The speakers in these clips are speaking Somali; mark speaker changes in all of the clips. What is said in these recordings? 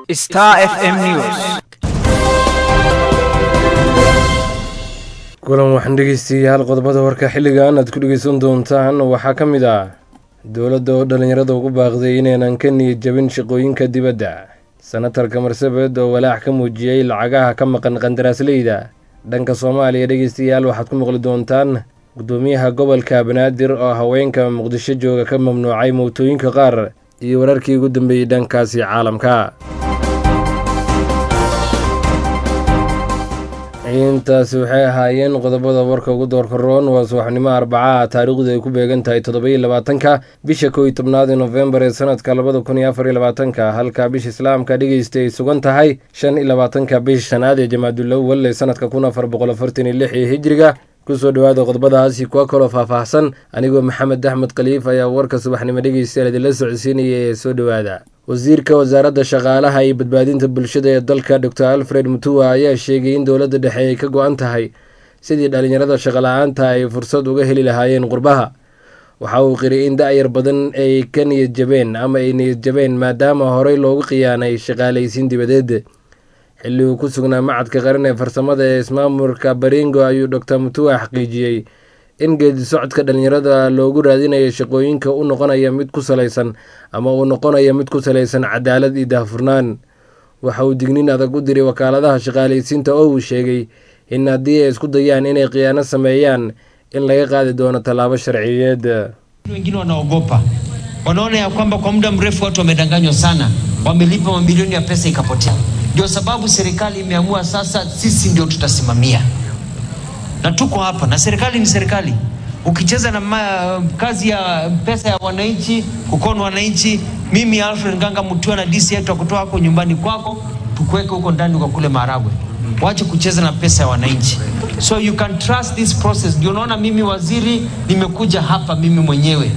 Speaker 1: Star FM News.
Speaker 2: kulan waxaan dhegeystayaal qodobada warka xilligan aad ku dhegeysan doontaan waxaa ka mid ah dowladda oo dhallinyarada ugu baaqday inaynan ka niyad jabin shaqooyinka dibadda senatarka marsabed oo walaac ka muujiyey lacagaha ka maqan qandaraasleyda dhanka soomaaliya dhegeystayaal waxaad ku maqli doontaan gudoomiyaha gobolka banaadir oo haweenka muqdisho jooga ka mamnuucay mootooyinka qaar iyo wararkii ugu dambeeyey dhankaasi caalamka intaasi waxay ahaayeen qodobada warka ugu doorka roon waa subaxnimo arbacaha taariikhdu ay ku beegan tahay toddobaiyo labaatanka bisha kow iyo tobnaad ee nofembar ee sanadka labada kun iyo afar iyo labaatanka halka bisha islaamka dhegeysta ay sugan tahay shan iyo labaatanka bisha shanaad ee jamaadulawal ee sanadka kun afar boqol afartan iyo lix ee hijriga kusoo dhawaada qodobadaasi kuwa kaloo faahfaahsan anigoo maxamed axmed khaliif ayaa warka subaxnimo dhegeystayaal idinla socodsiinaya ee soo dhowaada wasiirka wasaaradda shaqaalaha iyo badbaadinta bulshada ee dalka dor alfred mutuwa ayaa sheegay in dowladda dhexe ay ka go-an tahay sidii dhallinyarada shaqala-aanta ay fursad uga heli lahaayeen qurbaha waxa uu qiray in da-yar badan ay ka niyad jabeen ama ay niyad jabeen maadaama horey loogu khiyaanay shaqaalaysiin dibadeed xilli uu ku sugnaa macadka qaran ee farsamada ee ismaamulka baringo ayuu dor mutuwa xaqiijiyey in geedi socodka dhallinyarada loogu raadinayo shaqooyinka u noqonaya mid ku salaysan ama uu noqonaya mid ku salaysan cadaalad iyo daahfurnaan waxa uu dignin adag u diray wakaaladaha shaqaalaysiinta oo uu sheegay in haddii ay isku dayaan inay khiyaano sameeyaan in laga qaadi doono tallaabo sharciyeed
Speaker 3: wengine wanaogopa wanaona ya kwamba kwa muda mrefu watu wamedanganywa sana wamelipa mamilioni ya pesa ikapotea ndio sababu serikali imeamua sasa sisi ndio tutasimamia na tuko hapa na serikali ni serikali ukicheza na ma, kazi ya pesa ya wananchi kukona wananchi mimi alfred nganga mtua na dc yetu akutoa hako nyumbani kwako tukuweke huko ndani kwa kule maragwe wache kucheza na pesa ya wananchi so you can trust this process ndio unaona mimi waziri nimekuja hapa mimi mwenyewe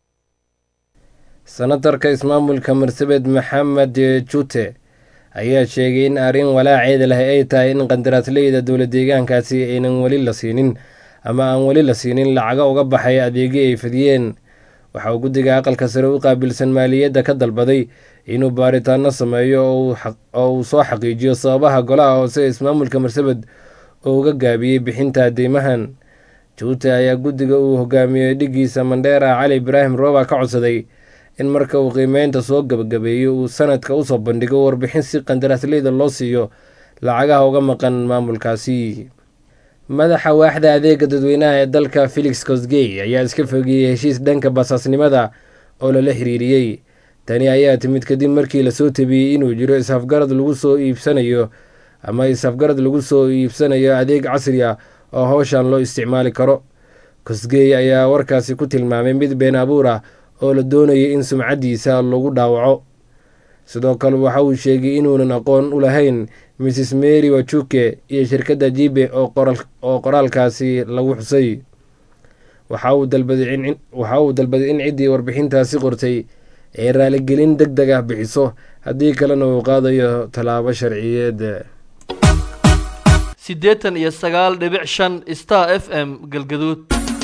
Speaker 2: senatarka ismaamulka marsabed maxamed jute ayaa sheegay in arrin walaaceeda leh ay tahay in qandaraasleyda dowla deegaankaasi aynan weli la siinin ama aan weli la siinin lacaga uga baxay adeegyo ay fadiyeen waxa uu guddiga aqalka sare u qaabilsan maaliyadda ka dalbaday inuu baaritaano sameeyo oo uu soo xaqiijiyo sababaha golaha hoose ee ismaamulka marsabed oo uga gaabiyey bixinta deymahan juute ayaa guddiga uu hogaamiyey dhiggiisa mandheera cali ibraahim rooba ka codsaday in marka uu qiimeynta soo gabagabeeyo uu sanadka usoo bandhigo warbixin si qandaraasleyda loo siiyo lacagaha uga maqan maamulkaasi madaxa waaxda adeega dadweynaha ee dalka felix cosgey ayaa iska fogeeyey heshiis dhanka basaasnimada oo lala xiriiriyey tani ayaa timid kadib markii lasoo tabiyey inuu jiro is-afgarad lagu soo iibsanayo ama is-afgarad lagu soo iibsanayo adeeg casri ah oo howshan loo isticmaali karo cosgey ayaa warkaasi ku tilmaamay mid been abuur ah oo la doonayay in sumcaddiisa lagu dhaawaco sidoo kale waxa uu sheegay inuunan aqoon u lahayn mrs mary wajuke iyo shirkadda jibe oo qoraalkaasi lagu xusay waxa uu dalbaday in ciddii warbixintaasi qortay ay raaligelin deg deg ah bixiso haddii kalena uu qaadayo tallaabo sharciyeed
Speaker 4: siddeetan iyo sagaal dhibic shan star f m galgaduud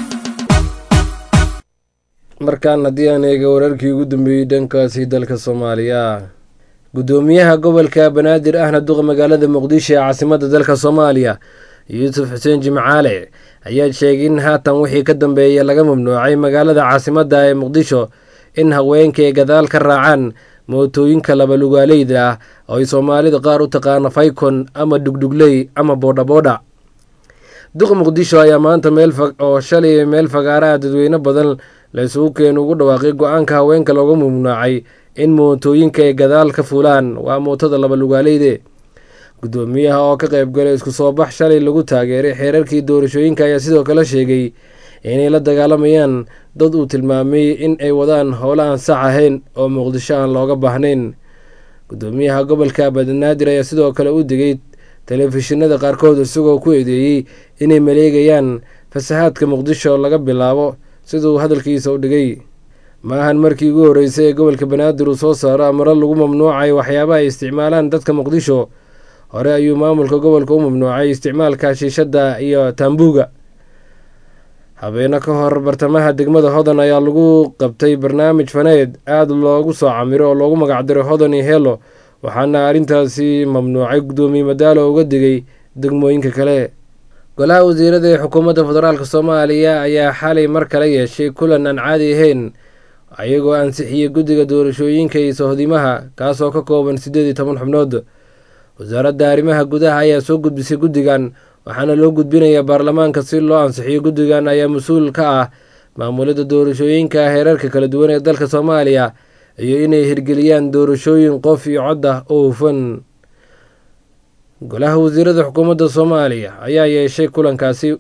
Speaker 2: markaan haddii aan eega wararkii ugu dambeeyey dhankaasi dalka soomaaliya guddoomiyaha gobolka banaadir ahna duqa magaalada muqdisho ee caasimadda dalka soomaaliya yuusuf xuseen jimcaale ayaa sheegay in haatan wixii ka dambeeya laga mamnuucay magaalada caasimadda ee muqdisho in haweenka ay gadaal ka raacaan mootooyinka labalugaaleyda ah oo ay soomaalida qaar u taqaano faykon ama dhugdhugley ama boodhaboodha duqa muqdisho ayaa maanta meel oo shalay meel fagaaraha dadweyne badan la isugu keenu ugu dhawaaqay go-aanka haweenka looga mamnuucay in mootooyinka ay gadaal ka fulaan waa mootada labalugaaleyde guddoomiyaha oo ka qayb galay isku soo bax shalay lagu taageeray xeerarkii doorashooyinka ayaa sidoo kale sheegay inay la dagaalamayaan dad uu tilmaamay in ay wadaan howlo aan sax ahayn oo muqdisho aan looga baahnayn guddoomiyaha gobolka banaadir ayaa sidoo kale u digay telefishinada qaarkood isagoo ku eedeeyey inay maleegayaan fasahaadka muqdisho laga bilaabo siduu hadalkiisa u dhigay maahan markii ugu horreysay ee gobolka banaadir uu soo saaro amaro lagu mamnuucay waxyaabaha ay isticmaalaan dadka muqdisho hore ayuu maamulka gobolka u mamnuucay isticmaalka shiishadda iyo taambuuga habeeno ka hor bartamaha degmada hodan ayaa lagu qabtay barnaamij faneed aada loogu soo camiro oo loogu magacdiray hodan iyo helo waxaana arrintaasi mamnuucay guddoomiye madaalo uga digay degmooyinka kale golaha wasiirada ee xukuumadda federaalk soomaaliya ayaa xalay mar kale yeeshay kulan aan caadi ahayn ayagoo ansixiyey guddiga doorashooyinka iyo sohdimaha kaasoo ka kooban siddeed iyo toban xubnood wasaaradda arrimaha gudaha ayaa soo gudbisay guddigan waxaana loo gudbinayaa baarlamaanka si loo ansixiyo guddigan ayaa mas-uul ka ah maamulidda doorashooyinka heerarka kala duwan ee dalka soomaaliya iyo inay hirgeliyaan doorashooyin qof iyo cod ah oo hufan golaha wasiirada xukuumadda soomaaliya ayaa yeeshay kulankaasi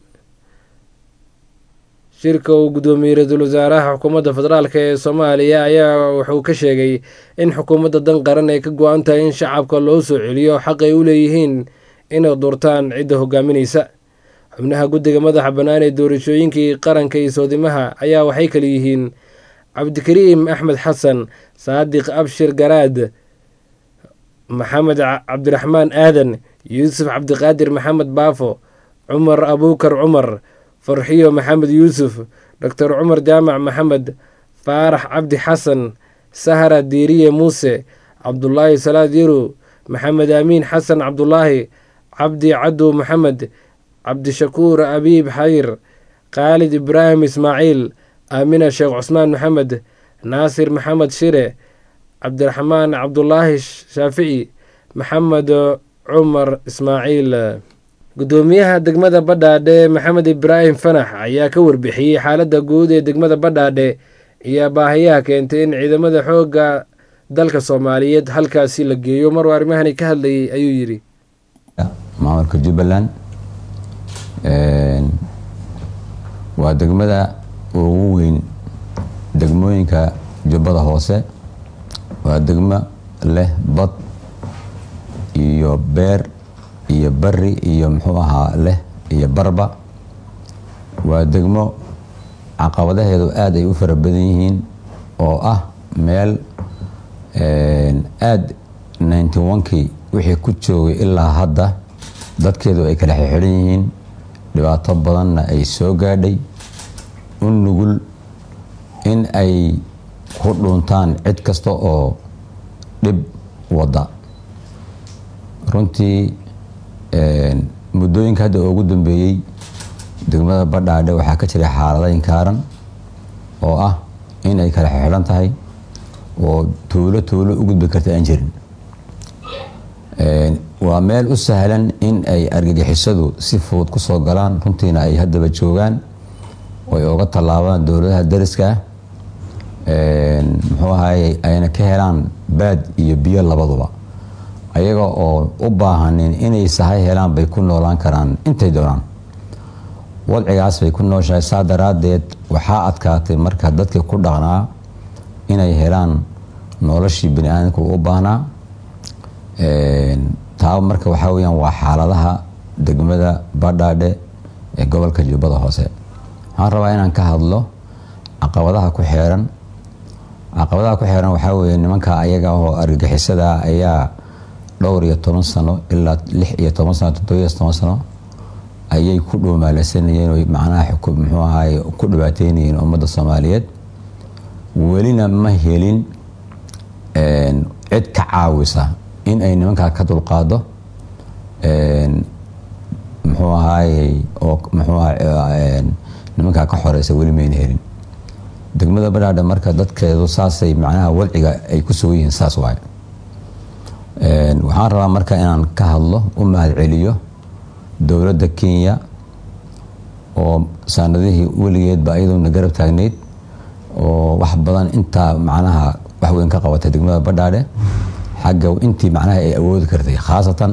Speaker 2: shirka uu guddoomiyey ra-iisul wasaaraha xukuumadda federaalk ee soomaaliya ayaa wuxuu ka sheegay in xukuumadda dan qaran ay ka go-an tahay in shacabka loo soo celiyo xaq ay u leeyihiin inay doortaan cidda hogaaminaysa xubnaha guddiga madaxa bannaan ee doorashooyinkii qaranka iyo soodimaha ayaa waxay kale yihiin cabdikariim axmed xasan saadiq abshir garaad maxamed cabdiraxmaan aadan yuusuf cabdiqaadir maxamed baafo cumar abuukar cumar farxiyo maxamed yuusuf doctor cumar jaamac maxamed faarax cabdi xasan sahra diiriye muuse cabdulaahi salaad yarow maxamed aamiin xasan cabdulaahi cabdi cadow maxamed cabdishakuur abiib xayir khaalid ibraahim ismaaciil aamina sheekh cusmaan maxamed naasir maxamed shire cabdiraxmaan cabdulaahi shaafici maxamed cumar ismaaciil guddoomiyaha degmada badhaadhe maxamed ibraahim fanax ayaa ka warbixiyey xaaladda guud ee degmada badhaadhe iyo baahayaha keentay in ciidamada xoogga dalka soomaaliyeed halkaasi la geeyo maruu arrimahani ka hadlayay ayuu yidhi
Speaker 1: maamulka jubbaland waa degmada ugu weyn degmooyinka jubbada hoose waa degmo leh bad iyo beer iyo bari iyo muxuu ahaa leh iyo barba waa degmo caqabadaheedu aada ay u fara badan yihiin oo ah meel aada ninety onkii wixii ku joogay ilaa hadda dadkeedu ay kala xixidhan yihiin dhibaato badanna ay soo gaadhay u nugul in ay ku dhuntaan cid kasta oo dhib wadda runtii muddooyinka hadda ugu dambeeyey degmada badhaadhe waxaa ka jiray xaalada inkaaran oo ah in ay kala xixidhan tahay oo tuulo tuulo u gudbi karta aan jirin waa meel u sahlan in ay argagixisadu si fudud ku soo galaan runtiina ay haddaba joogaan oo ay oga tallaabaan dowladaha dariska ah muxuu ahaye ayna ka helaan baad iyo biyo labaduba ayaga oo u baahanin inay sahay helaan bay ku noolaan karaan intay doonaan wadcigaas bay ku nooshahay saa daraaddeed waxaa adkaatay marka dadkii ku dhaqnaa inay helaan noloshii bani aadamku u baahnaa taa marka waxaa weyaan waa xaaladaha degmada badhaadhe ee gobolka jubbada hoose waxaan rabaa inaan ka hadlo caqabadaha ku xeeran caqabadaha ku xeeran waxaa weeye nimanka ayaga oo argagixisada ayaa dhowr iyo toban sano ilaa lix iyo toban sano toddobiyo toban sano ayay ku dhuumaalaysanayeen o macnaha muxuu ahaye ku dhibaateynayeen ummadda soomaaliyeed welina ma helin cid ka caawisa in ay nimankaa ka dulqaado muxuu ahaaye oo muxuu aha nimankaa ka xoreysa weli mayna helin degmada badhaadha marka dadkeedu saasay macnaha wadciga ay ku sugan yihiin saas waaye waxaan rabaa marka inaan ka hadlo u mahad celiyo dowladda kenya oo sanadihii weligeedba ayaduna garab taagneyd oo wax badan intaa macnaha wax weyn ka qabatay degmada badhaadhe xagga intii macnaha ay awoodi kartay khaasatan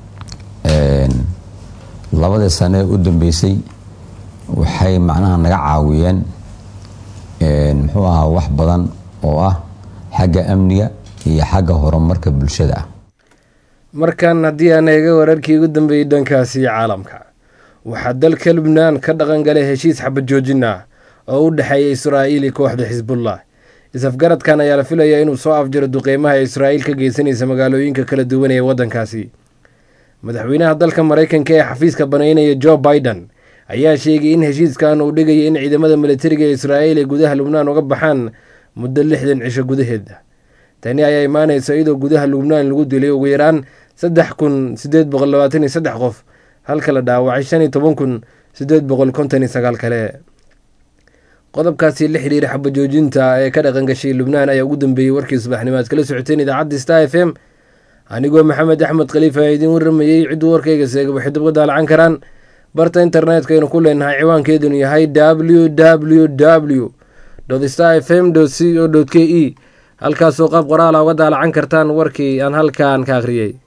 Speaker 1: labadii sane u dambeysay waxay macnaha naga caawiyeen muxuu ahaa wax badan oo ah xagga amniga iyo xagga horumarka bulshada ah
Speaker 2: markan haddii aan eega wararkii ugu dambeeyey dhankaasi caalamka waxaa dalka lubnaan ka dhaqan galay heshiis xabad joojin ah oo u dhexeeya israa'iil iyo kooxda xisbullah is-afgaradkan ayaa la filayaa inuu soo afjiro duqeymaha israa'iil ka geysanaysa magaalooyinka kala duwan ee waddankaasi madaxweynaha dalka maraykanka ee xafiiska banaynaya jo biden ayaa sheegay in heshiiskan uu dhigaya in ciidamada militariga ee israa'iil ay gudaha lubnaan uga baxaan muddo lixdan cisho gudaheeda tani ayaa imaanaysa iyadoo gudaha lubnaan lagu dilay ugu yaraan saddex kun sideed boqol labaatan iyo saddex qof halka la dhaawacay shan iyo toban kun sideed boqol konton iyo sagaal kale qodobkaasi la xidhiira xabajoojinta ee ka dhaqan gashay lubnaan ayaa ugu dambeeyey warkii subaxnimo aad kala socoteen idaacadda star f m anigoo maxamed axmed khaliif ayaa idiin waramayey cidduu warkayga seega waxay dib uga daalacan karaan barta internetka aynu ku leenahay ciwaankeedunu yahay w w w star f m c o k e halkaasoo qaab qoraala uga daalacan kartaan warkii aan halkan ka akhriyey